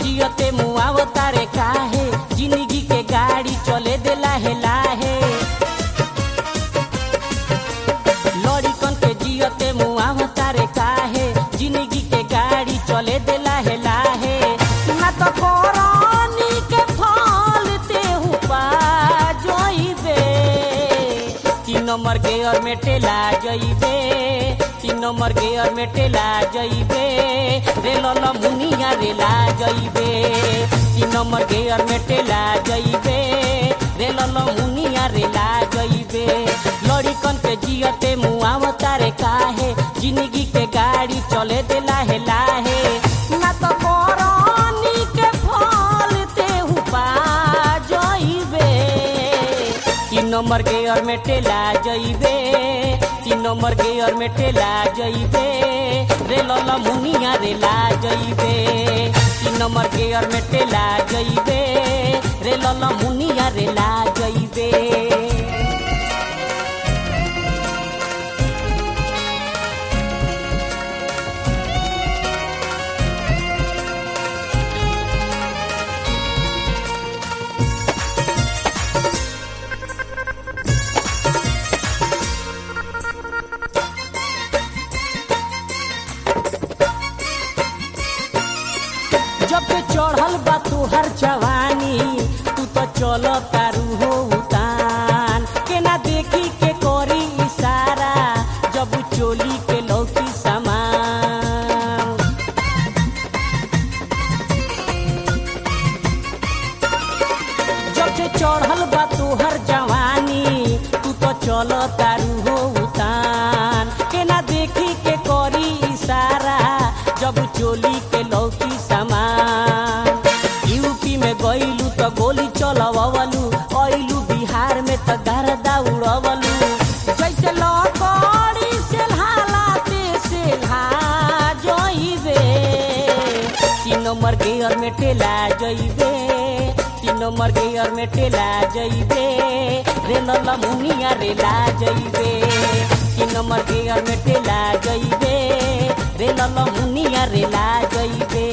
जियते मुआव तारे काहे जिंदगी के गाड़ी चले दे लाहे लाहे लड़िकन के जियते मुआव तारे काहे जिंदगी के गाड़ी चले दे लाहे लाहे ना तो कोरानी के फल तेहू पा जइबे तीन नंबर के और में टेला जइबे तीन नंबर के और में टेला जइबे रेल मुनिया रेला जइबे तीन नंबर के और में टेला जइबे रेल मुनिया रेला जइबे लड़िकन के जियते मुआव तारे काहे जिंदगी के गाड़ी चले दे लाहे लाहे ना तो कोरानी के फल तेहू पा जइबे तीन नंबर के और में टेला जइबे तीन नंबर के और में टेला जइबे रेल मुनिया रेला जइबे तीन नंबर के और में टेला जइबे रेल मुनिया रेला जइबे जब से चढ़ल बा तुहर जवानी तू तो चल तारू हो उतान केना देखी के करी इशारा जब चोली के लौकी सामान जब से चढ़ल बा तुहर जवानी तू तो चल तारू हो उतान केना देखी के करी इशारा जब चोली के लौकी सामान यूपी में गईलू तो गोली चलवलू अइलू बिहार में तो गर्दा उड़वलू जैसे लकड़ी से हालाते से जइबे तीन नंबर गेयर में टेला जइबे तीन नंबर गेयर में टेला जइबे रेल मुनिया रेला जइबे तीन नंबर गेयर में टेला जइबे रेल मुनिया रेला जइबे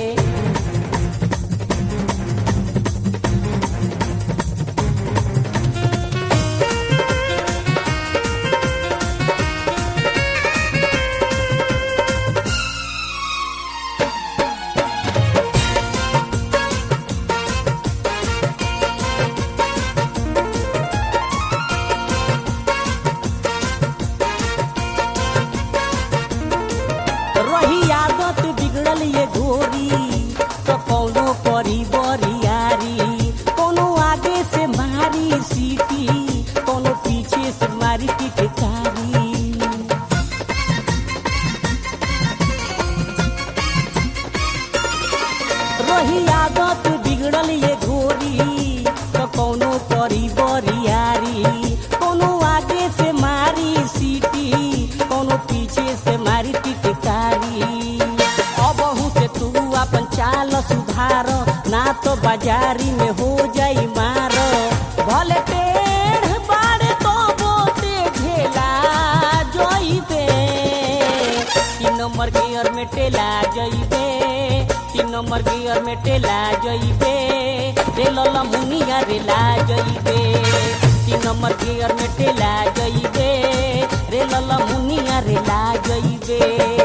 रही आदत बिगड़ल ये गोरी तो कौनो करी बरियारी कोनो आगे से मारी सीटी कोनो पीछे से मारी टिटकारी रही आदत बिगड़ल ये गोरी तो कौनो करी बरियारी कोनो आगे से मारी सीटी कोनो पीछे से मारी टिटकारी अबहू से तू अपन चाल सुधार ना तो बाजारी में हो जाई मार भले टेढ़ बाड़े तो बोते झेला जइबे तीन नंबर गियर में टेला जइबे तीन नंबर गियर में टेला जइबे रेल मुनिया रेला जइबे तीन नंबर गियर में टेला जइबे रेल मुनिया रेला जइबे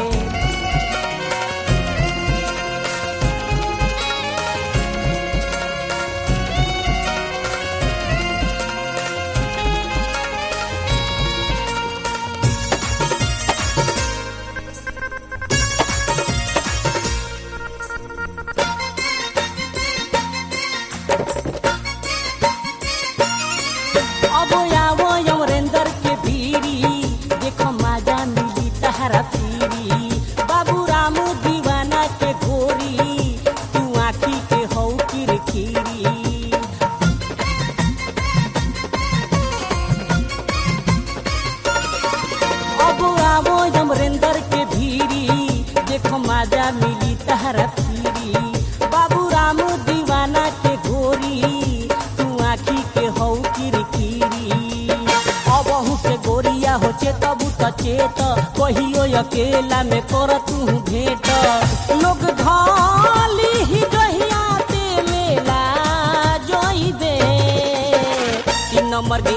अब आवो अमरेंद्र के भीरी देखो माजा मिली तहरा पीरी बाबू राम दीवाना के गोरी तू आखी के हौ किरकिरी अब आवो अमरेंद्र के भीरी देखो माजा मिली तहरा पीरी बाबू राम दीवाना के गोरी तू आखी के हौ किरकिरी अबहू से गोरिया हो चेतबू त चेत कहियो अकेला में कर तू भेंट लोग धाली ही गही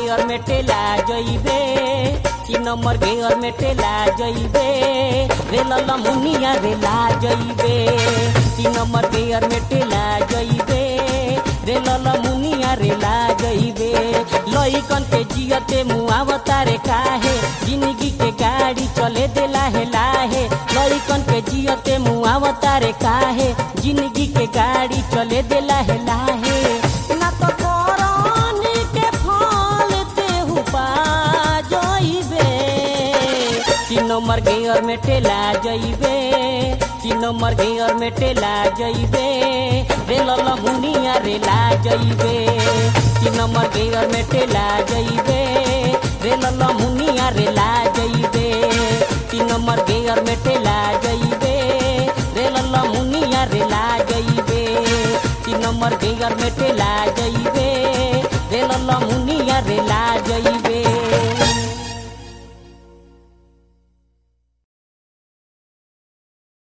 गेयर में टेला जइबे तीन नंबर गेयर में टेला जइबे रेल मुनिया रेला जइबे तीन नंबर गेयर में टेला जइबे रेल मुनिया रेला जइबे लइकन के जियते मुआवता रे काहे जिंदगी के गाड़ी चले देला हे लाहे लइकन के जियते मुआवता रे काहे जिंदगी के गाड़ी चले देला हे लाहे ना तो करनी के फल तेहू पा जइबे तीन नंबर गेयर में टेला जइबे तीन नंबर गेयर में टेला जइबे रेल मुनिया रेला जइबे तीन नंबर गेयर में टेला जइबे रेल मुनिया रेला जइबे तीन नंबर गेयर में टेला जइबे